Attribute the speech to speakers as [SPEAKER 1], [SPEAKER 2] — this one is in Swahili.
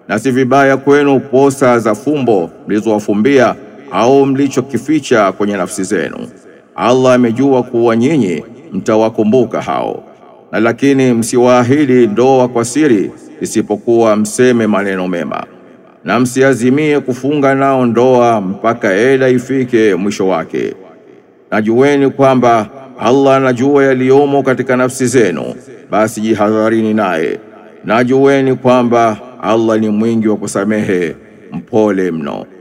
[SPEAKER 1] na si vibaya kwenu posa za fumbo mlizowafumbia au mlichokificha kwenye nafsi zenu. Allah amejua kuwa nyinyi mtawakumbuka hao, na lakini msiwaahidi ndoa kwa siri, isipokuwa mseme maneno mema, na msiazimie kufunga nao ndoa mpaka eda ifike mwisho wake. Najueni kwamba Allah anajua yaliyomo katika nafsi zenu, basi jihadharini naye. Najueni kwamba Allah ni mwingi wa kusamehe, mpole mno.